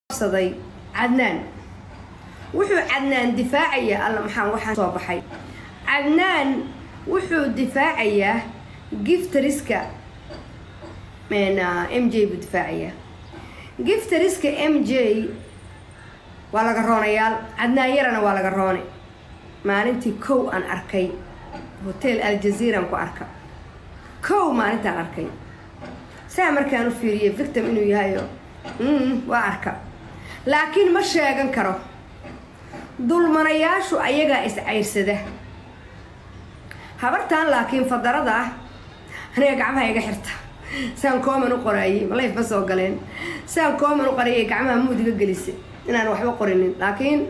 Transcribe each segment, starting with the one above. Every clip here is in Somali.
qabsaday cadnaan wuxuu cadnaan difaacayaa alla maxaan waxaan soo baxay cadnaan wuxuu difaacayaa giftariska m j buu difaacayaa giftariska m j waa laga roonayaal cadnaan yarana waa laga roone maalintii kow aan arkay hotel aljaziiraan ku arka kow maalintaan arkay saa markaan u fiiriyay victim inuu yahayo waa arka laakiin ma sheegan karo dulmanayaashu ayagaa is-cayrsada habartaan laakiin fadarada ah aniga gacmaha iga xirta saan kooman u qoraayey malayf ma soo galeen saan kooman u qorayay gacmaha muudiga gelisa inaan waxba qorinin laakiin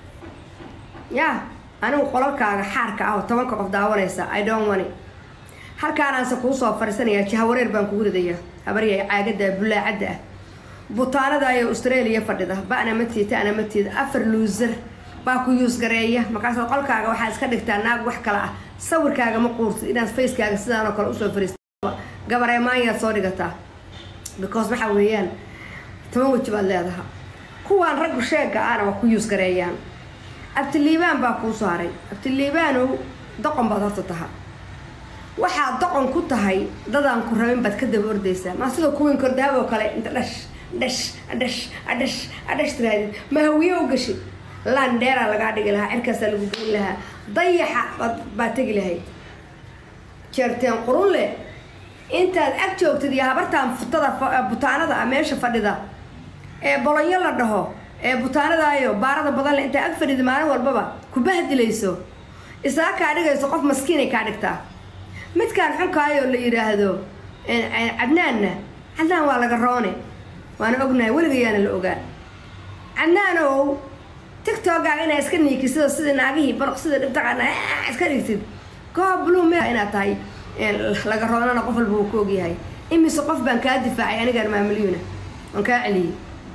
ya anigu qolalkaaga xaarka ah oo tobanka qof daawanaysa i don't wani halkaanaanse kuu soo fariisanayaa jahawareer baan kugu ridayaa habaryahay caagada bulaacadda ah butaanada ayo australia fadhida ba'na matiid ta'na matiid afar luusar baa ku yuus gareeya markaasaad qolkaaga waxaa iska dhigtaa naag wax kale ah sawirkaaga ma quurtid inaad facekaaga sidaanoo kale usoo fariista gabareemaanyaad soo dhigataa because waxaa weeyaan toban weji baad leedaha kuwaan raggu sheega ahna waa ku yuus gareeyaan abtiliibaan baa kuu soo haray abtiliibaanow doqon baad horta taha waxaad doqon ku tahay dadaan ku rabin baad ka daba ordaysaa maa sida kuwiin kordaab oo kale inta dhash dhash adhash adhash adhash tiraadid ma hawiye u gashi landheeraa lagaa dhigi lahaa cirkaasaa lagu gelin lahaa dayaxa baad tegi lahayd jeerteen qurun leh intaad ag joogtid iyo habartaan futada butaanada ah meesha fadhida ee bolonyo la dhaho ee butaanadaayo baarada badan leh intaa ag fadhida maalin walbaba ku bahdilayso isaa kaa dhigayso qof maskiinay kaa dhigtaa midkaan xunkaayoo la yidhaahdo cadnaanna cadnaan waa laga roone waana ognahay weligayaana la ogaa cadnaanow tictogaaga inaa iska niikisido sida naagihii barq sida dhibtaqana iska dhigtid goob blue me inaad tahay laga roonana qof walba uu ku ogyahay imise qof baan kaa difaacay anigaan maamilyuna waan kaa celiyey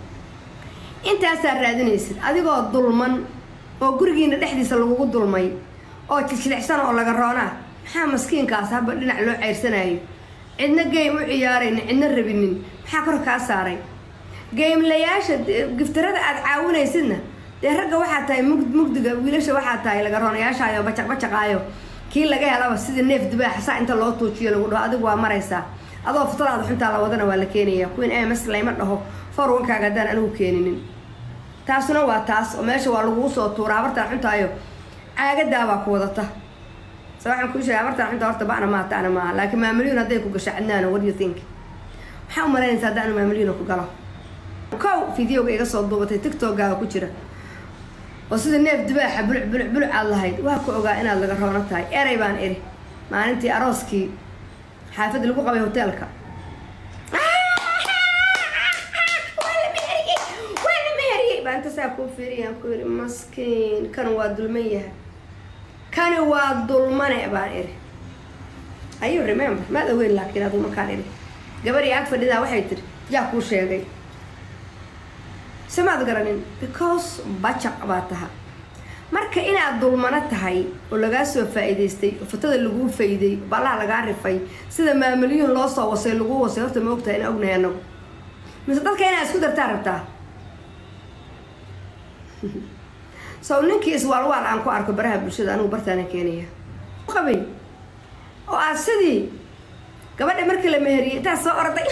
intaasaa raadinaysid adigoo dulman oo gurigiina dhexdiisa lagugu dulmay oo jiljilicsan oo laga roonaa maxaa maskiinkaas haba dhinac loo ceyrsanayo cidna game u ciyaaraynin cidna rabinin maxaa kor kaa saaray geymlayaasha giftarada aada caawinaysidna dee ragga waxaa tahay mug mugdiga wiilasha waxaa tahay laga roonayaashaayo bacaq bacaqaayo kii laga helaba sidii neef dibaaxa saa inta loo tuujiyo lagu dhaho adigu waa maraysaa adoo futadaada xuntaa la wadana waa la keenaya kuwiin ms layma dhaho forwankaaga haddaan anigu keeninin taasuna waa taas oo meesha waa laguu soo tuura habartaan xuntaayo caagadaabaa ku wadata se waxaan kuu sheegay habartaan xunta horta ba'na maa ta'na maaha laakiin maamilyun hadday ku gasho cadnaano what you think maxaa u malaynaysa haddaanu maamilyuna ku galo kow videoga iga soo duubatay tictogaaga ku jira oo sida neef dibaaxa buluc buluc buluc aad lahayd waa ku ogaa inaad laga roono tahay erey baan iri maalintii arooskii xaafadda lagu qabay hoteelka baa inta saa kuu fiiriyaan ku yiri maskiin kan waa dulman yahay kani waa dulmane baan iri ayu remember maad ogeyn laakiin aduu markaan iri gabadhii ag fadhidaa waxay tiri yaa kuu sheegay samaad garanin because bacaq baa taha marka inaad dulmano tahay oo lagaa soo faa-iidaystay oo fatada laguu fayday ballaha lagaa rifay sida maamilyuun loo soo wasay laguu wasay horta ma ogtahay inaa ognahay anagu mise dadka inaad isku dartaa rabtaa sow ninkii iswaalwaal aan ku arko baraha bulshada anigu bartaana keenaya qabay oo aad sidii gabadha markii la meheriyay intaa soo orday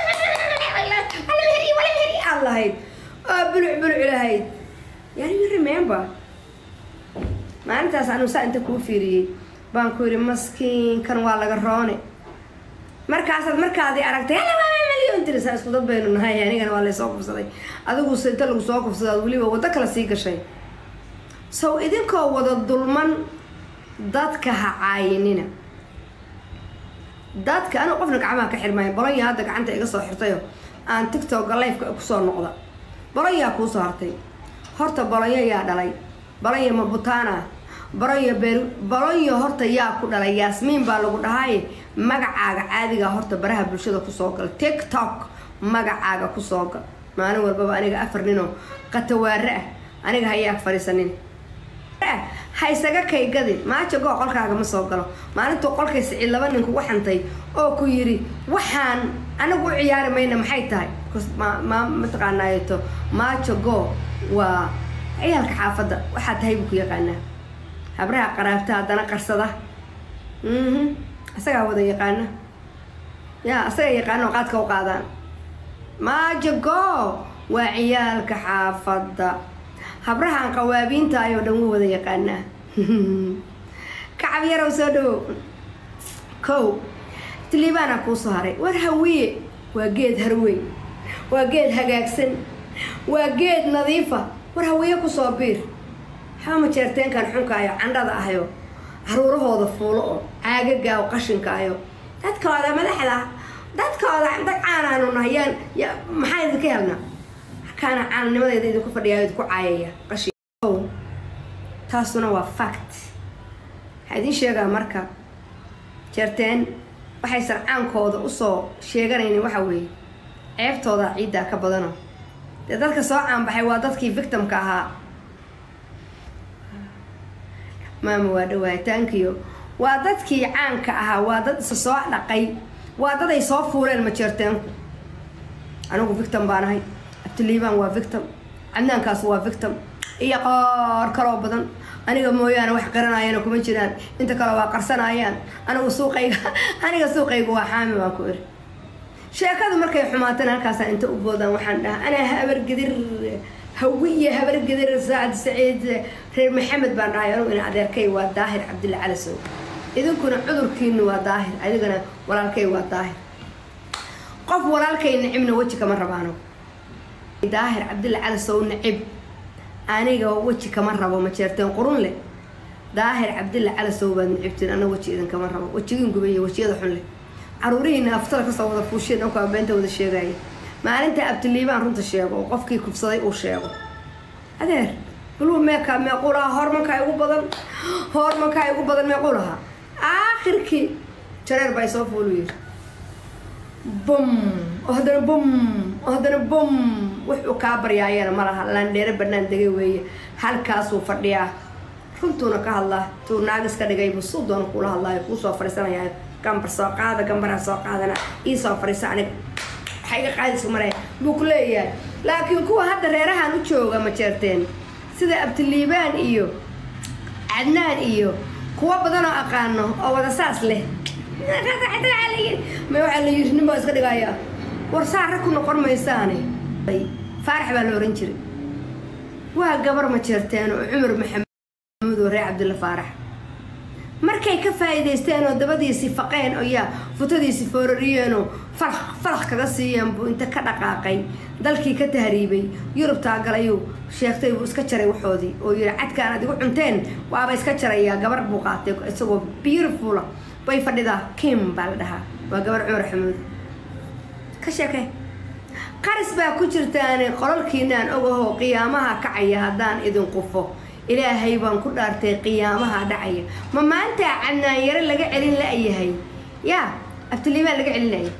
aad lahayd oo buluc buluc lahayd yani you remember maalintaas anigu saa inta kuu fiiriyey baan ku yidhi maskiinkan waa laga roone markaasaad markaadii aragtay malyon tiri saa isku dad baynu nahay anigana waa laysoo kufsaday adiguse inta lagu soo kufsadaad weliba waddo kale sii gashay sow idinkoo wada dulman dadka ha caayinina dadka anigu qofna gacmaha ka xirmaayo bolonya hadda gacanta iga soo xirtayo aan tictokga lifeka kusoo noqda bolonyaa kuu soo hartay horta bolonyo yaa dhalay bolonyo mabutaana bolonyo beer bolonyo horta yaa ku dhalay yaasmiin baa lagu dhahaaye magacaaga caadigaa horta baraha bulshada kusoo gal tiktok magacaaga kusoo gal maalin walbaba aniga afar ninoo qatawaare ah aniga hayaag fadhiisanin ha isaga kaygadin maajo goo qolkaaga ma soo galo maalintuu qolkay sicid laba nin kugu xantay oo ku yidhi waxaan anagu u ciyaari mayna maxay tahay mataqaanaato maajo go waa ciyaalka xaafadda waxaa tahay buu ku yaqaanaa habraha qaraabta haddana qarsada isagaa wada yaqaana ya isagaa yaqaana oo qaadka u qaadaan maajo go waa ciyaalka xaafadda habrahan qawaabiinta ayoo dhan wuu wada yaqaanaa kacab yarow soo dhawow kow tiliibaana kuusoo haray war hawiye waa geed harweyn waa geed hagaagsan waa geed nadiifa war hawiye kusoo biir xama jeerteenkan xunkaayo candhada ahayo caruurahooda fuulo oo caagaga oo qashinka ayo dadkooda madaxda dadkooda dad caanaanu nahayaan maxaa idinka helnaa kaana caananimadeeda idinku fadhiyaa idinku caayaya qashin taasuna waa fact waxaa idiin sheegaa marka jeerteen waxaysan caankooda usoo sheeganaynin waxa weeye ceebtooda ciiddaa ka badano dee dadka soo caanbaxay waa dadkii victimka ahaa maama waa dhawaataankiyo waa dadkii caanka ahaa waa dad isa soo dhaqay waa dad ay soo fuuleen majeerteenku anigu victim baan ahay abtiliibaan waa victim cadnaankaas waa victim iyo qoor kaloo badan aniga mooyaane wax qaranayana kuma jiraan inta kale waa qarsanayaan anigu suuqayga aniga suuqayga waa xaami baan ku iri sheekadu markay xumaatana halkaasaan inta u boodaan waxaan dhahaa anaa habargedir hawiye habargedir saacad saciid reer maxamed baan dhahay anugu ina adeerkay waa daahir cabdilla calasow idinkuna cudurkiinu waa daahir adigana walaalkay waa daahir qof walaalkay nicibna weji kama rabaano daahir cabdilla calasow nicib aniga weji kama rabo ma jeerteen qurun leh daahir cabdilla calasow baad nicibtiin ana weji idinkama rabo wejigiin gubay wejiyada xun leh caruurihiina aftada kasoo wada fuusheen dhankaa beenta wada sheegaya maalinta abtiliibaan runta sheego oo qofkii kufsaday uu sheego adeer baluu meekaa meequu lahaa hoormankaa igu badan hoormankaa igu badan meequu lahaa aakhirkii jareer baa isoo fuulu yiri bum oo haddana bum oo haddana bum wuxuu kaa baryaayana ma laha laandheere banaan degay weeye halkaasuu fadhiyaa runtuuna ka hadlaa tuu naagis ka dhigay buu suu doona kuula hadlaayo kuu soo fadhiisanayaa gambar soo qaada gambaraa soo qaadana ii soo fadhiisa aniga waxa iga qaadaysa maraya buu ku leeyahay laakiin kuwa hadda reerahan u jooga ma jeerteen sida abtiliibaan iyo cadnaan iyo kuwa badan oo aqaano oo wada saas leh ma waxaa la yiri nin baa iska dhigaya war saara ku noqon maysaane faarax baa la oran jiray waa gabar ma jeerteen oo cumar maxamed oo reer cabdilla faarax markay ka faa'iidaysteen oo dabadiisi faqeen oo yaa futadiisi foorariyeenoo farax farax kaga siiyeen buu inta ka dhaqaaqay dalkii ka tahriibay yurubtaa galayuu sheegtay buu iska jaray waxoodii oo yidhi cadkaan ad igu cunteen waaba iska jarayaa gabar buu qaatay isagoo beautifula bay fadhidaa kim baa la dhahaa waa gabar cumar xamuud ka sheekay qaris baa ku jirtaane qolalkiinaan ogahoo qiyaamaha kacaya haddaan idin qufo ilaahay baan ku dhaartay qiyaamaha dhacaya ma maanta cadnaanyaro laga celin la-yahay yaa abtiliibaan laga celin laya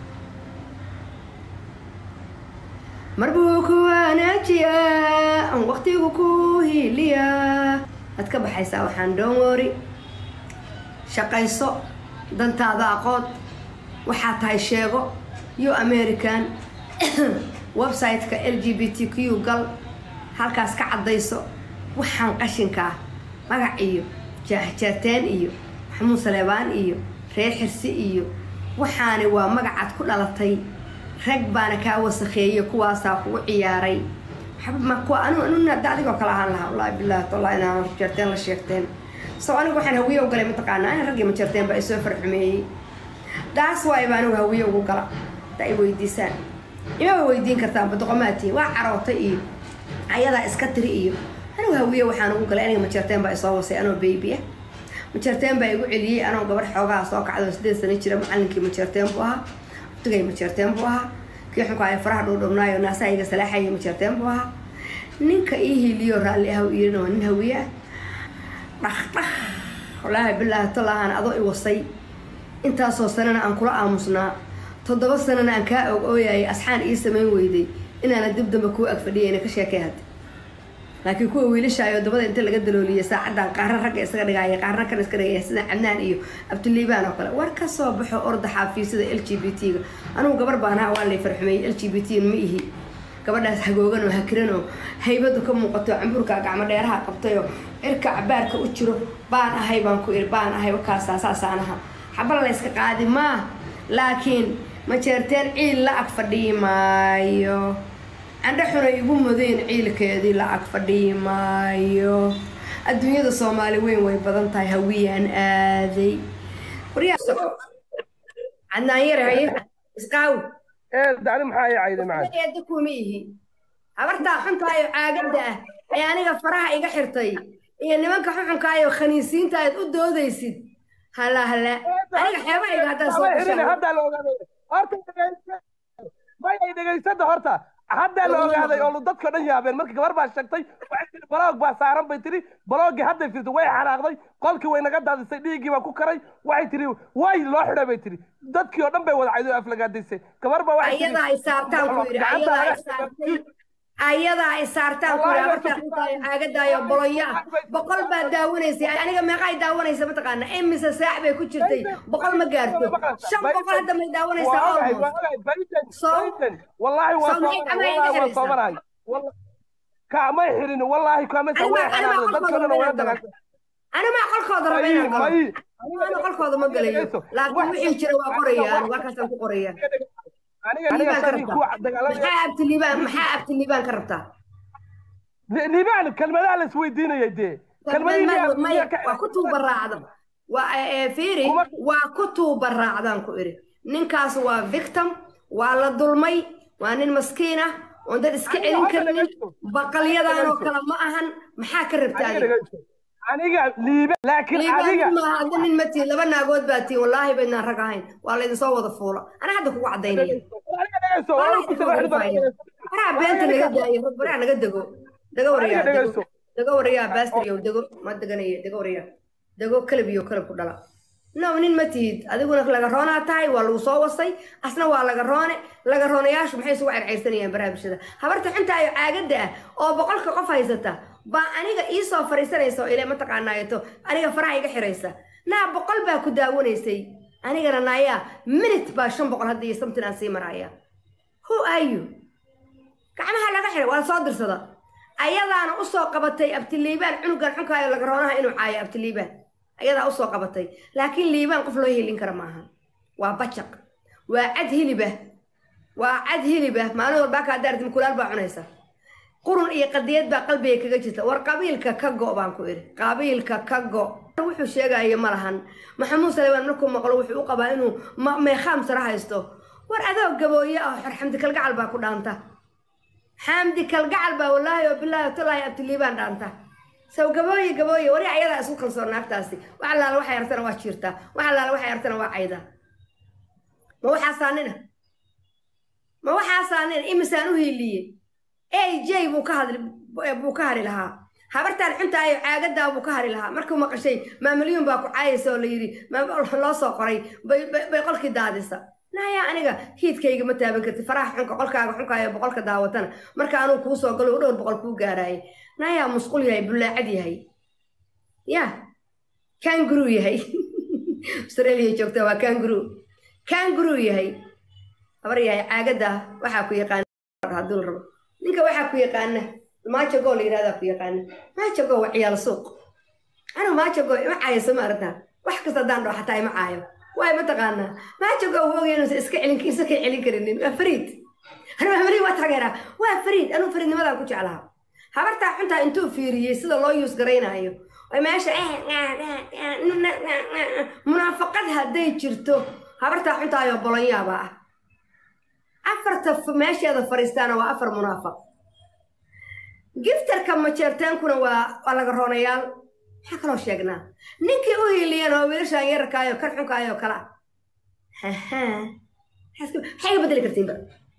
mar buu ku wanaajiyaa aan waqtigu ku hiiliyaa waad ka baxaysaa waxaan doon wori shaqayso dantaada aqood waxaa tahay sheego yo american website-ka l g b t q gal halkaas ka caddayso waxaan qashinkaa magac iyo jaahjaateen iyo maxamuud saleebaan iyo reer xirsi iyo waxaani waa magacaad ku dhalatay rag baana kaa wasakheeyey kuwaasaa kugu ciyaaray da adigoo kale ahaan lahaa wallaahi bilahi talla inaan jeerteen la sheegteen so anigu waxaan hawiye u galay mataqaanaa in raggii ma jeerteen baa isoo farxumeeyey daas waay baa anigu hawiye ugu gala da ay weydiisaan imaba weydiin kartaan badoqomaatiin waa carootay iyo ayadaa iska tiri iyo anigu hawiye waxaan ugu galay aniga majeerteen baa isoo wasay anoo baby ah majeerteen baa igu celiyey anoo gabar xoogaha soo kacdo sideed sano jira macalinkii majeerteen buu ahaa waqtigay majeerteen buu ahaa kii xunkaaya faraha dhuudhubnaayo naasaha iga salaaxaya majeerteen buu ahaa ninka ii hiiliyo raalli ah iirina waa nin hawiye ah dhaq dhaq wallaahi bilaahi tallaahan adoo i wasay intaasoo sanana aan kula aamusnaa toddoba sanana aan kaa og ooyayay asxaan ii samayn weyday inaana dib damba kuu ag fadhiyayna ka sheekay hadda laakiin kuwa wiilashaayo dabada inta laga dalooliya saacadan qaarna ragga isaga dhigaya qaarna kan iska dhigaya sida cabnaan iyo abdiliibaan oo kale war ka soo baxo orda xaafiisada l g b t ga anugu gabar baan ahaa waa lay farxumeeyey l g b t ma ihi gabadhaas hagoogan oo hakiran oo haybadu ka muuqato cambuurka gacmo dheeraha qabtayoo cirka cabaarka u jiro baan ahay baan ku iri baan ahay wakaasaa saasaanaha xabala la yska qaadi maa laakiin ma jeerteen ciil la ag fadhiyi maayo candho xunay igu mudeen ciilkeedii la ag fadhiyi maayo adduunyada soomaali weyn way badan tahay hawiyaan aaday cadnaan yare haye isqaawi dani maxaa ii cayday macad eeda kuma ihi habartaa xuntaayo caagadda ah ee aniga faraha iga xirtay iyo nimanka xuxunkaayo khaniisiinta aad u doodaysid hala hala aniga xeebahayga haddaan soo gashaa haddaa la ogaaday horta mayay dhegaysada horta haddaa la ogaaday oo dadka dhan yaabeen marka gabar baa sheegtay waxay tiri baloog baa saaran bay tiri baloogii hadday firtay way xanaaqday qolkii way naga daadisay dhiiggii baa ku karay waxay tiri way loo xidhay bay tiri dadkii oo dhan bay wada caydo aflagaadaysay gabar baa waxay tiri ayadaa ay saartaan ku yidhi ayadaa ay saartay ayadaa ay saartaan ku yidhi habartaa xuntaayo caagadaayo bolonya ah boqol baa daawanaysay aniga meeqa ay daawanaysa mataqaana imise saac bay ku jirtay boqol ma gaarto shan boqol hadda may daawanaysaa almost والله والله صبرها كامي حرين والله كامي سوي حرام dadkana way dagal أنا ما أقول خاضر بين القلب أنا أقول خاضر ما قليل لكن وحي جرى وقرية أنا وكاسة قرية aniga aniga sari ku dagaalamay maxaa abti liibaan maxaa abti liibaan ka rabtaa liibaan kelmadaha la isweydiinayay dee kelmadii waa ku tuubaraacda waa fiiri waa ku tuubaraacdaan ku iri ninkaas waa victim waa la dulmay waa nin maskiin ah oon dad iska celin karnin baqalyadan oo kale ma ahan maxaa ka rabtaa aniga liibe laakiin adiga hadda nin ma tihin laba naagood baa tihin wallaahi baydnaan rag ahayn waa laydin soo wada fuula ana hadda kugu cadaynaya waraa beenta naga daayo waraa naga dego daga wariyaa daga wariyaa baastiryow dego ma deganaya daga wariyaa dego kalab iyo kalab ku dhala no nin ma tihid adiguna laga roonaa tahay waa lagu soo wasay asna waa laga roone laga roonayaashu maxay isugu cerceyrsanayaan baraha bulshada habarta xuntaayo caagadda ah oo boqolka qof haysata baa aniga ii soo fariisanaysa oo ile mataqaanaayato aniga faraha iga xiraysa naa boqol baa ku daawanaysay anigana naayaa minute baa shan boqol hadda iyo samtin aan sii maraaya who are you gacmaha laga xiray waa soo dirsada ayadaana usoo qabatay abtiliibaan cunugan xunkaayo laga roonaha inuu caayo abtiliibaan ayadaa usoo qabatay laakiin liibaan qof loo helin kara maaha waa bajaq waa cad hilibah waa cad hilibah maalin walbaa kaa daartim kulaal baa cunaysa qurun iyo qadiyad baa qalbiga kaga jirta war qabiilka ka go baan ku idhi qabiilka ka go wuxuu sheegaya ma lahan maxamuud salebaan markuu maqlo wuxuu u qabaa inuu meekhaam sara haysto war adoo gabooye ah xor xamdi kalgacal baa ku dhaanta xamdi kalgacal baa wallaahi oo bilaahi talaahi abtiliibaan dhaanta saw gabooye gabooye wari ayadaa isku kalsoon naagtaasi wax allaala waxay artana waa jiirtaa wax allaala waxay artana waa caydaa ma waxaasaanina ma waxaasaanina imisaan u hiiliyey aj buu ka hadli buu ka hari lahaa habartaan xuntaayo caagadaa buu ka hari lahaa markuu maqashay maamalyuun baa ku caayaysa oo la yidhi loo soo qoray bay qolkii daadisa naya aniga hiidkayga ma taaban karti faraha xunka qolkaaga xunkaayo boqolka daawatana marka anuu kuu soo galo dhowr boqol kuu gaaraayay nayaa musqul yahay bullaacad yahay ya kanguru yahay australia joogta waa kanguru kanguru yahay habar yahay caagada waxaa ku yaqaana hadduu rabo ninka waxaa ku yaqaana maajago la yidhahdaa ku yaqaana maajago waa ciyaal suuq anu maajago ima caayayso ma aragtaa wax kasta haddaan dhaho xataa ima caayo waay mataqaanaa maajago uu ogay inuusan iska celin isa ka celin karinin waa fariid anu maamalihi waa taageeraa waa fariid anuu fariidnimadaan ku jeclaha habartaa xuntaa intuu fiiriyey sida loo yuus garaynaayo ay meesha munaafaqad hadday jirto habartaa xuntaayo bolonyaaba ah afarta meesheeda fariistaana waa afar munaafaq giftarka majeerteenkuna waa waa laga roonayaal maxaa kaloo sheegnaa ninkii u hiiliyan oo wiilashaan yararkaayo kan xunkaayo kala maxay ga bedeli kartiinba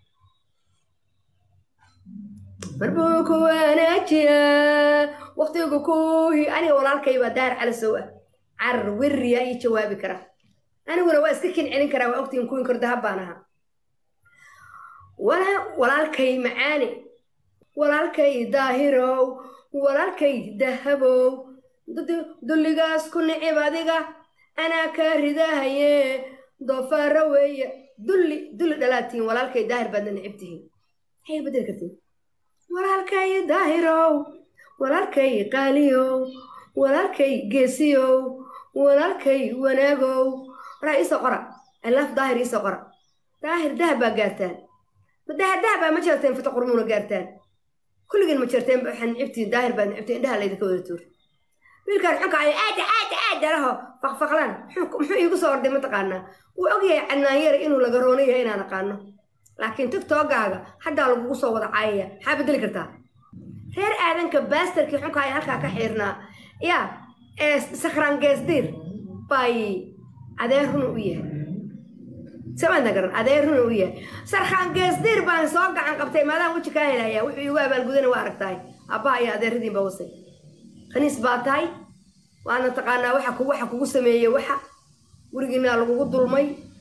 marbuu ku wanaajiyaa waktigu kuhi aniga walaalkay baa daar calasow ah carar weriya ii jawaabi kara aniguna waa iska kin celin karaa waa ogtiin kuwin kor dahab baan ahaa walaalkay macaani walaalkay daahirow walaalkay dahabow dulligaas ku nicib adiga anaa kaa ridaahaye doofaaro weeye dulli dulli dhalaatiin walaalkay daahir baadna nicib tihiin maxay bedeli kartiin walaalkay daahirow walaalkay qaaliyow walaalkay geesiyow walaalkay wanaagow waraa iisoo qora alaaf daahir iisoo qora daahir dahab baa gaartaan ma dahab dahab baa ma jirteen fita qurmuuna gaartaan kulligeen ma jirteen waxaa nicibtiin daahir baad nicibtiin indhaha laydinka wada tuur wiilkaan xunka ay aada aada aada laho faqfaqlaan muxuu iigu soo orday mataqaanaa wuu ogyahay cadnaanyare inuu laga roono yahay inaan aqaano laakiin tiktokaaga haddaa lagugu soo wada caayaya maxaa bedeli kartaa reer aadanka baastarkii xunka ay halkaa ka xiirnaa yaa ee sakraan geesdiir bay adeer runa u yahay samaadna garan adeer runa u yahay sarkaan geesdiir baan soo gacan qabtay maadaan weji kaa helaya wuxuu iigu abaalgudana waa aragtahay abbaha iyo adeeradiin baa wasay khaniis baa tahay waana taqaanaa waxa ku waxa kugu sameeyey waxa gurigiinaa lagugu dulmay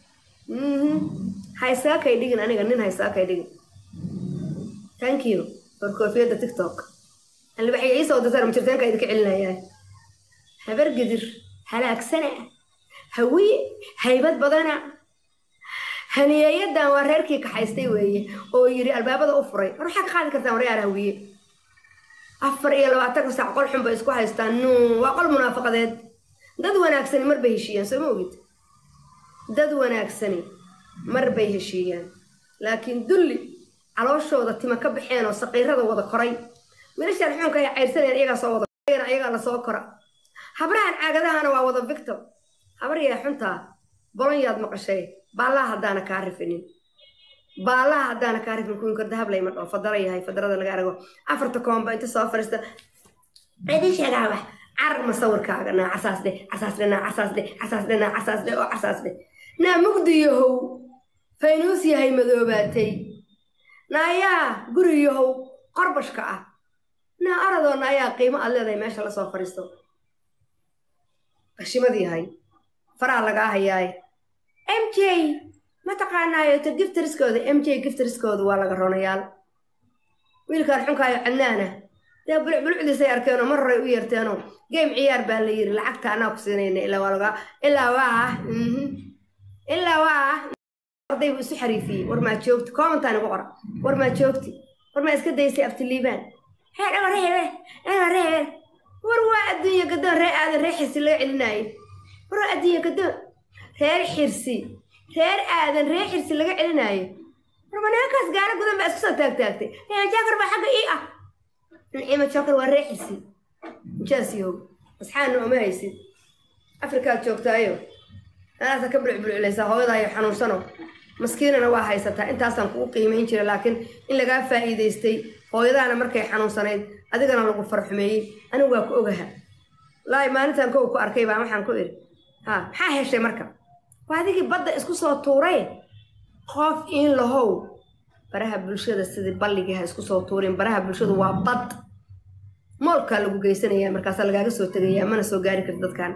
ha isaga kay dhigin aniga nin ha isaga kay dhigin thank you for koofiyadda tiktok albaxya iisoo datar majirteenka idinka celinayaa habar gidir halaagsana hawiye haybad badana haniyeeyadan waa reerkii kaxaystay weeye oo yidhi albaabada u furay war waxaa ka qaadi kartaan waryaar hawiye afar iyo labaatanka saac qol xun bay isku haystaan nu waa qol munaafaqadeed dad wanaagsani mar bay heshiiyaan soo ma ogid dad wanaagsani mar bay heshiiyaan laakiin dulli calooshooda tima ka baxeen oo saqiirada wada koray wiilashaan xuunka ay cayrsanayaan iyagaa soo wada iyagaa lasoo kora habrahan caagadahana waa wada victor habar yaa xuntaa bolonyaad maqashay baallaha haddaana kaa rifinin baallaha haddaana kaa rifin kuwin kor dahab layma dhoo fadara yahay fadarada laga arago afarta koomba inta soo fariista idin sheegaa wax carar ma sawirkaaga naa casaas dheh casaas dheh naa casaas dheh casaas dheh naa casaas dheh oo casaas dheh naa mugdi yahow faynuus yahay madoobaatay naayaa guri yahow qorbashka ah naa aradoona ayaa qiimo aad leedahay meesha lasoo fadhiisto qashimad yahay faraa lagaa hayaay m j ma taqaanaayo ta giftriskooda m j giftriskooda waa laga ronayaal wiilkaan xunkaayo cadnaana dee bulcbulucdiisay arkeenoo mar horay u yeerteenoo game ciyaar baa la yiri lacagta anaa ku siinayna ilaa waa lagaa ilaa waa ilaa waa arday buu isu xariifiyey war maa joogti commentaan igu qora war maa joogti war maa iska daysay aftiliibaan hee dhago reebe dhago reebe war waa adduunya gadoon ree aadan ree xirsi laga celinaayo war waa adduunya gadoon reer xirsi reer aadan ree xirsi laga celinaayo war manaakaas gaalo gudan baa isku soo taagtaagtay nicima jaakar baa xagga ii ah nicima jaakar waa ree xirsi jaasiyow asxaana uma haysid afrikaad joogtaayo anaasa ka bulcbulculaysaa hooyadaayo xanuunsano maskiinana waa haysataa intaasaan kugu qiimayn jira laakiin in lagaa faa'iidaystay hooyadaana markay xanuunsanayd adigana lagu farxumeeyey anigu waa ku ogaha laai maalintan kow ku arkay baa waxaan ku iri ha maxaa heshay marka waa adigii badda isku soo tuuray qof in lahow baraha bulshada sidii balligii ha isku soo tuurin baraha bulshadu waa bad moolkaa lagu geysanayaa markaasaa lagaaga soo tegayaa mana soo gaari karti dadkan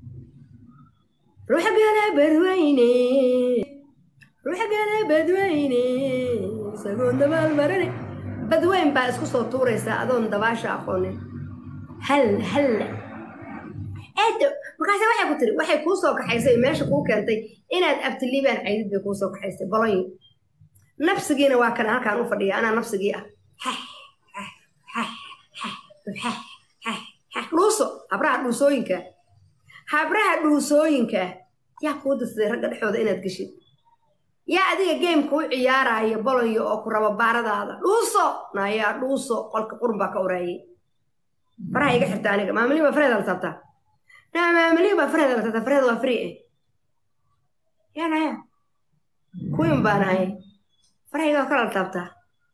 ruuxa gala badweyne ruuxa gala badweyne isagoon dabaal marane badweyn baa isku soo tuuraysaa adoon dabaasha aqoonin hal halla eedo markaase waxay ku tiri waxay kuu soo kaxaysay meesha kuu keentay inaad abtiliibaan caydid bay kuu soo kaxaysay bolonyo nafsigiina waa kana halkaan u fadhiya anaa nafsigii ah dhuuso habraha dhuusooyinka habraha dhuusooyinka yaa kuu dirsaday ragga dhexooda inaad geshid yaa adiga geemka u ciyaaraya bolonyo oo ku rabo baaradaada dhuuso naayaa dhuuso qolka qurun baa ka uraayay faraha iga xirta aniga maamiliin baa fareeda la taabtaa naa maamiliin baa fareeda la taabtaa fareeda waa free eh yaa naya kuwin baa nahay faraha iga kala la taabtaa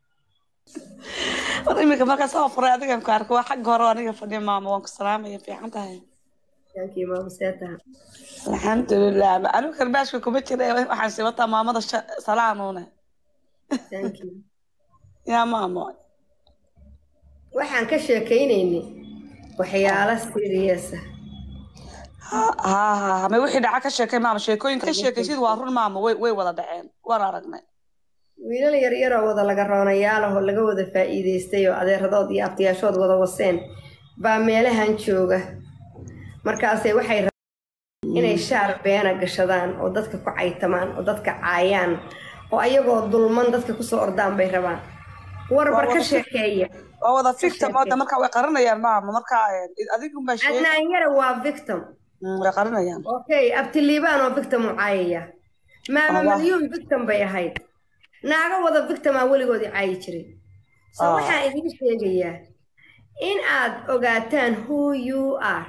war iminka markaa soo furay adigan ku arko waa xagga hore oo aniga fadhiya maama waan ku salaamaya fiican tahay thank you maama seetaha alxamdulilah anigu karbaashka kuma jira waxaan sii wataa maamada salaanuune thank you yaa maamo waxaan ka sheekaynaynay waxyaalo siriyasa ha ha ha ma wixii dhaca ka sheekay maama sheekooyinka ka sheekaysid waa run maama way way wada dhaceen waan aragnay wiilal yaryaroo wada laga roonayaalaho laga wada faa'iidaystay oo adeeradood iyo abtiyaashood wada waseen baa meelahan jooga markaasay waxay rabaan inay shaar beena gashadaan oo dadka ku caytamaan oo dadka caayaan oo ayagoo dulman dadka kusoo ordaan bay rabaan warbar ka sheekeeya waa wada victim oo de markaa way qarinayaan maama markaa adigunbaa sheeg adnaan yara waa victim way qarinayaan okay abtiliibaan oo victim u caayaya maama Allah. malyuun victim bay ahayd naago wada victimaa weligoodii caayi jiray so Ah. waxaan idiin sheegayaa in aad ogaataan who you are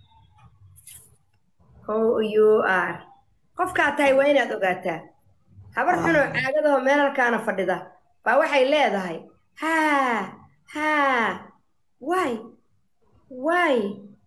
who you are qofkaa tahay waa inaad ogaataa habar xunoo caagadaho meel halkaana fadhida baa waxay leedahay haa haa way way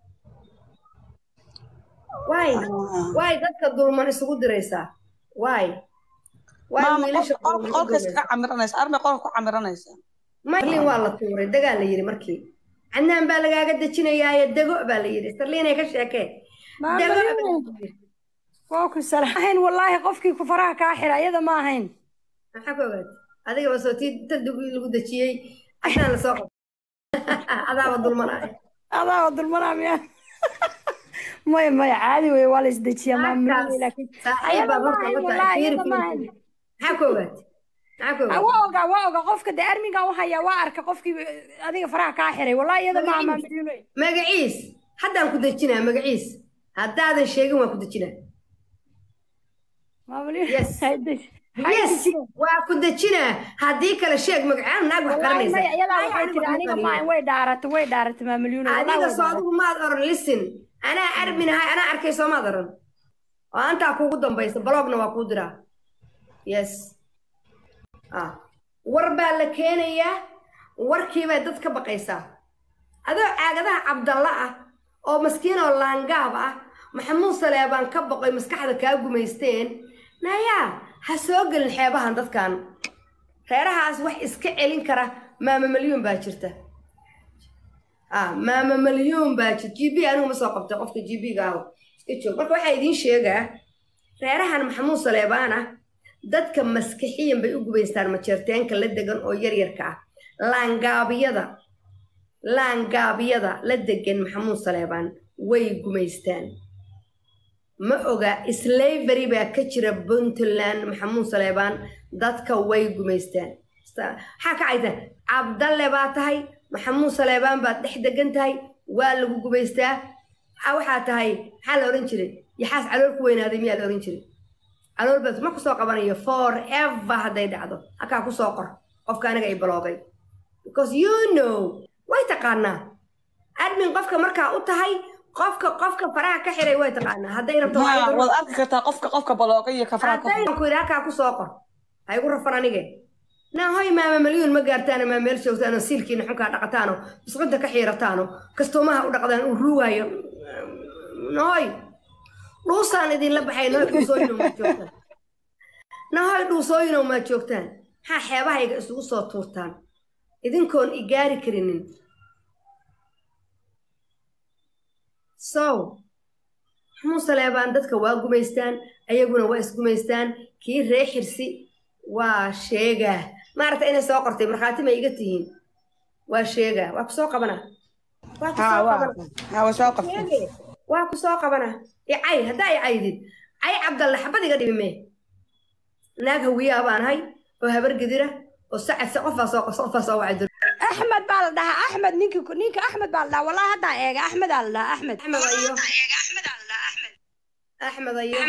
way way dadka dulman isugu diraysaa way way maama wiilasha qolka dulman qolka isugu iskaga camiranaysa armay qolka ku camiranaysa marlin waa la tuuray dagaa la yidhi markii cadnaan baa lagaaga dejinayaaye dego baa la yidhi sarliinay ka sheekee Maama dego Liin. baa la yidhi. waa ku salahayn wallaahi qofkii ku faraha kaa xira iyada ma ahayn maxaa ku ogaatay adiga basoo tii tadugii lagu dejiyey cadnaan lasoo qabtay adaaba dulmanaya adaa dulmanaa miya maya maya caadi wey waa la isdejiyaa maama Liin, laakiin saaxiib ayada baad ma horta ahayn la tahay wallaahi fiiri iyada ma fiiri ahayn maxaa ku ogaatay maxaa ku Ah, ogaatay waa ogaa waa ogaa qofka dee armiga u haya waa arka qofkii adiga faraha kaa xiray wallaahi iyada ma aha maama Liin wey. magaciis haddaan ku dejinaa magaciis haddaadan sheegin waan ku dejinaa maama Liin, Yes. hay deji- hay yes dejina. waa ku dejinaa haddii kale sheeg magacaan naag wax wallaahi garanaysa maya iyadaa Ay, waxay anigu tiri waxma aniga qariyo. ma ahayn way dhaaratay way dhaaratay maama Liin wey, wallaahi adiga way soo dhaaratay. adigu maad oran listen anaa arminahay anaa arkay soo maad oran oo antaa kuugu dambaysa blogna waa kuu diraa yes ah war baa la keenayaa warkiibay dad ka baqaysaa adoo caagadaha cabdalla ah oo maskiin oo laangaab ah maxamuud saleebaan ka baqoy maskaxda kaa gumaysteen nayaa ha soo gelin xeebahan dadkan reerahaas wax iska celin kara maama malyuun baa jirta ah maama malyuun baa jir g b anigu ma soo qabtay qofka g b ga aho iska joog marka waxaa idiin sheegaa reerahan maxamuud saleebaan ah dadka maskixiyan bay u gubaystaan majeerteenka la degan oo yaryarka ah laangaabiyada laangaabiyada la degan maxamuud saleebaan way gumaystaan ma oga slavery baa ka jira puntland maxamuud saleebaan dadka way gumaystaan maxaa ka cayta cabdalle baa tahay maxamuud saleebaan baad dhex degan tahay waa lagu gumaystaa Ah, waxaa tahay maxaa la ohan jiray yaxaas calool ku weynaaday miyaa la ohan jiray calool baad ma kusoo qabanayo forever hadday dhacdo halkaa kusoo qor qofka aniga ay baloogay because you know way taqaanaa admin qofka markaa u tahay qofka qofka faraha ka xiray way taqaanaa hadday rabto waa Ma, igu- waad arki kartaa qofka qofka balooga iyo kafraa ka haddaynan ku yidhi halkaa kusoo qor ha igu rafan anige naa hoy maama malyuun ma gaartaano maa meel joogtaano siilkiina xunkaa dhaqataano bisqinta ka xiirataano kastuumaha u dhaqdaan uu ruugaayo nahoy dhuusaan idinla baxay nahoy dhuusooyinow maad joogtaan nahoy dhuusooyinow maad joogtaan maxaa xeebahayga isugu soo tuurtaan idinkoon i gaari karinin so xamuun saleebaan dadka waa gumaystaan ayaguna waa isgumaystaan kii ree xirsi waa sheegaa maaragta inay soo qortay markhaati ma iga tihiin waa sheegaa waa ku soo qabanaa waa ku ha soo waa qabanaa ha waa soo qabtay sheege waa ku soo qabanaa icay haddaa i caydid cay cabdalle xabad iga dhibime naag hawiyaa baan ahay oo habar gedira oo sacad se qofaa soo qofaa soo wacay dur axmed baa la dhahaa axmed ninki ninka axmed baa la dhahaa wallahi haddaa eega axmedaa la dhahaa axmed axmed ayo axmed ayo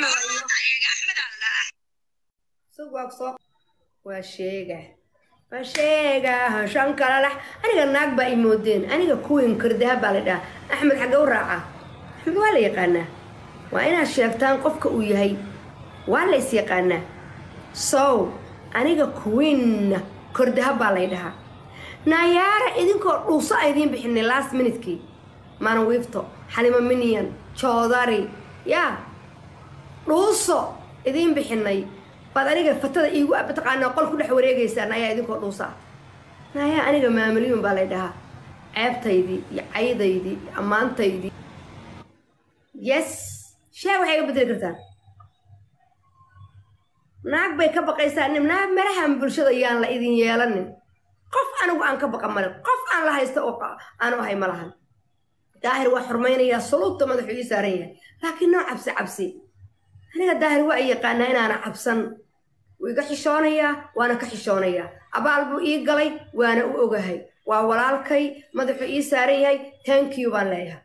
sug waa ku soo waa sheega waa sheega shan kala lax aniga naag baa i moodeen aniga kuwin kardaha baa la dhahaa axmed xagga u raaca axmed waa la yaqaanaa waa inaad sheegtaan qofka uu yahay waa la is yaqaanaa sow aniga kuwinna kordaha baa lay dhahaa naayaara idinkoo dhuuso a idiin bixinay last minutekii mana wiifto xalimo miniyan joodari yaa dhuuso idiin bixinay baad aniga fatada iigu mataqaanaa qol ku dhex wareegaysaan ayaa idinkoo dhuusa ah naayaa aniga maamalyuun baa lay dhahaa ceebtaydii iyo caydaydii iyo ammaantaydii yes shee waxay iga bedeli kartaan naag bay ka baqaysaa nin naag merahan bulshada yaan la idin yeelanin qof anigu aan ka baqa male qof aan la haysto oo qa- aanu ahay ma lahan daahir waa xurmaynayaa suluubta madaxu ii saaran yahay laakiin noo cabsi cabsi aniga daahir waa i yaqaanaa inaana cabsan wuu iga xishoonayaa waana ka xishoonayaa abaal buu ii galay waana u ogahay waa walaalkay madaxu ii saaran yahay thank you baan leeyahay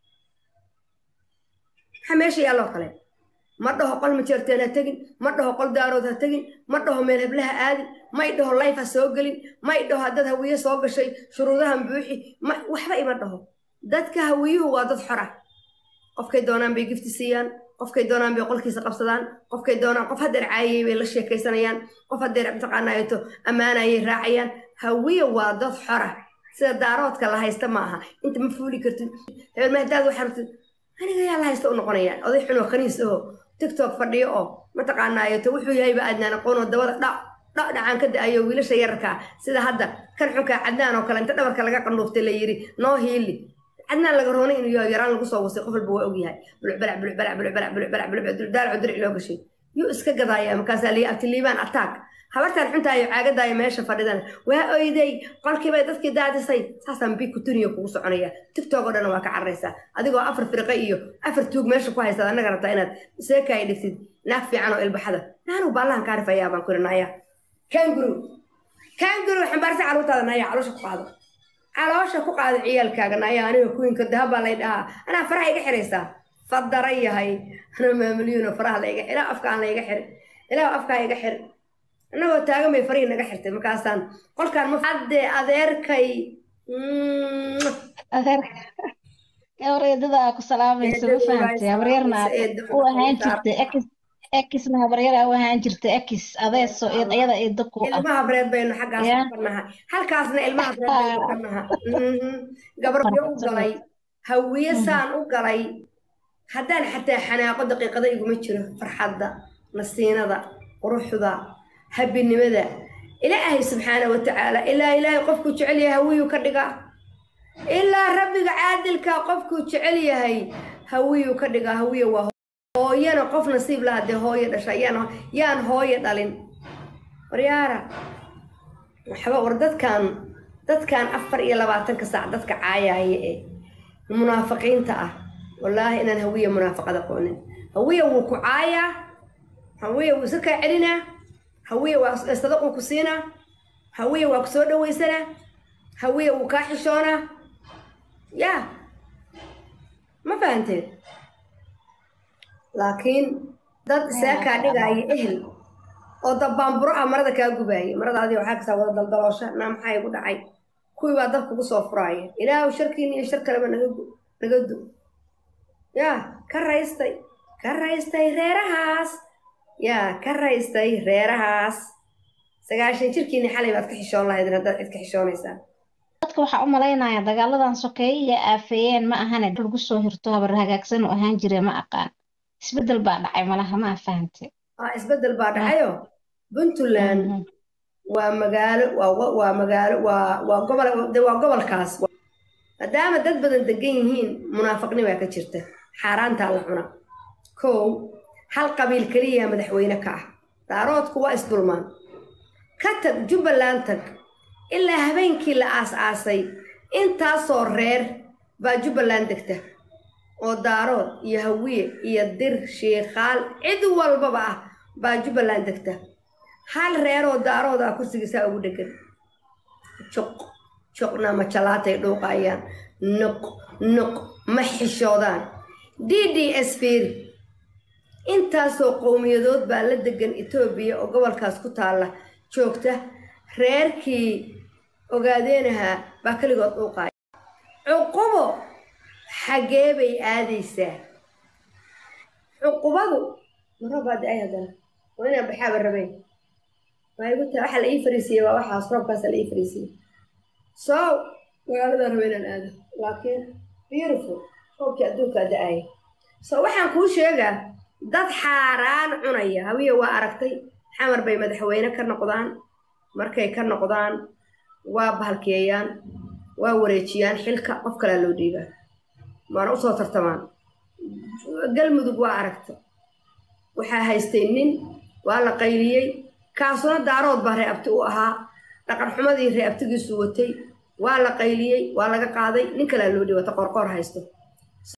maxaa meesha yaalloo kale ma dhaho qol majeerteen ha tegin ma dhaho qol daarood ha tegin ma dhaho meel heblaha aadin may dhaho layf ha soo gelin may dhaho haddad hawiye soo gashay shuruudahan buuxi ma waxba ima dhaho dadka hawiyuhu waa dad xor ah qofkay doonaan bay gifti siiyaan qofkay doonaan bay qolkiisa qabsadaan qofkay doonaan qof haddeer caayayay bay la sheekaysanayaan qof haddeer mataqaanaato ammaanayay raacayaan hawiye waa dad xora sida daaroodka la haysta ma aha inta ma fuuli kartid hebel mahdaad waxaa rabtid aniga yaa la haysta u noqonayaan oday xun oo khaniis aho tiktok fadhiyo oo mataqaanaato wuxuu yahayba aadnaan aqoon oo dabada dhac dhac dhacaan ka da-ayo wiilasha yararkaa sida hadda kan xunkaa cadnaan oo kale inta dhabarka laga qandhuuftay la yidhi noo hiili cadnaan laga roonay inuu yaho yaraan lagu soo wasay qof walba waa ogyahay bulcbalac bulcbalac bulcbalac bulcbalac bulcbalac daal cudurci loo gashay yuu iska gadaaya markaasaa liya abtiliibaan attack habartaan xuntaayo caagadaayo meesha fadhidan waa oyday qolkiibay dadkii daadisay saasaan bi kutuniya kugu soconaya tiktok oo dhan waa ka cararaysaa adigoo afar firqe iyo afar tuug meesha ku haysaad annaga rabtaa inaad seekaay dhigtid naag fiican oo ilbaxada naanu baallahan kaa rifayaa baan kuri naya kanguru kanguru xambaarsa caruurtaada naya caloosha ku qaado caloosha ku qaado ciyaalkaaga naya aniga kuwinka dahabbaa lay dhahaa anaa faraha iga xiraysaa fadara yahay anaa maamulyuuna faraha layga ilaa afkaan layga xir ilaa afkaa iga xir annagoo taagan bay farihii naga xirtay markaasaan qolkaan ma hadde adeerkay gabareedada ku salaamaysa ma fahamtay habaryarna u ahaan jirtay ekis ekisna habaryara u ahaan jirtay ekis adeeso iyada eedo ku ah ilmaha breed baynu xaggaas Yeah. ka naha halkaasna ilmaha breed baynu ka naha gabaryo u galay hawiye saan u galay haddaan xataa xanaaqo daqiiqada iguma jiro farxadda nasiinada quruxda habinimada ilaahay subxaana wa tacaala ilaa ilaahay qofkuu jecel yahay hawiyuu ka dhigaa ilaa rabbiga caadilka qofkuu jecel yahay hawiyuu ka dhigaa hawiye waa hooyana qof nasiib laha dee hooyo dhasha yaan yaan hooyo dhalin waryaara waxba war dadkan dadkan afar iyo labaatanka saac dadka caayaya ee munaafiqiinta ah wallaahi inaan hawiye munaafaqad aqoonin hawiye wuu ku caayaa hawiye wuu iska kaa celinaa hawiye waa sadaquu ku siinaa hawiye waa ku soo dhawaysanaa hawiye wuu kaa xishoonaa yaa ma fahanteed laakiin dad isaa kaa dhigaaya ehel oo dabbaanburo ah marada kaa gubaaya marada adiga waxaa kasaa wada daldaloosha naa maxaa igu dhacay kuwii baa dab kugu soo furaaya ilaahu sharkiina iyo shar kaleba naga gu naga du yaa ka raystay ka raystay reerahaas yaa ka raystay reerahaas sagaashan jirkiina xalay baad ka xishoon lahaydin haddaad cid ka xishoonaysaa dadka waxaa u malaynayaa dagaaladan sokeeye iyo aafeeyeen ma ahane lagu soo hirto habar hagaagsan u ahaan jire ma aqaan isbedel baa dhacay malaha ma fahantay ah isbeddel baa dhacayo puntland waa magaalo waa wa- waa magaalo waa waa gobol de waa gobolkaas maadaama dad badan degan yihiin munaafiqni baa ka jirta xaaraantaa la cuna kow hal qabiil keliya madaxweyne ka ah daaroodku waa isdulmaan ka tag jubbaland tag ilaa habeenkii la aas-aasay intaasoo reer baa jubbaland degta oo daarood iyo hawiye iyo dir shiikaal cid walbaba ah baa jubbaland degta hal reeroo daarood ah kursigiisaa ugu dhegan juq juqna ma jalaatay dhuuqayaan nuq nuq ma xishoodaan d d s fiiri intaasoo qowmiyadood baa la degan etoobiya oo gobolkaas ku taalla joogta reerkii ogaadeenahaa baa keligood dhuuqaya cuqubo xagee bay aadaysaa cuqubadu marabaa da-ay haddana waa inaan baxaaba rabeen waa igu taa waxa la ii fariisiyey waa waxaas roobkaasa la ii fariisiyey so magaaladaa raba inaan aado laakiin beautiful roobkii adduunkaa da-aya so waxaan kuu sheegaa dad xaaraan cunaya hawiye waa aragtay xamar bay madaxweyne ka noqdaan markay ka noqdaan waa bahalkeeyaan waa wareejiyaan xilka qof kalaa loo dhiibaa waana usoo tartamaan galmudug waa aragta waxaa haystay nin waa la qayliyey kaasuna daarood baa reeabti u ahaa dhaqan xumadii reeabtigiisu watay waa la qayliyey waa laga qaaday nin kalea loo dhiwata qorqoor haysto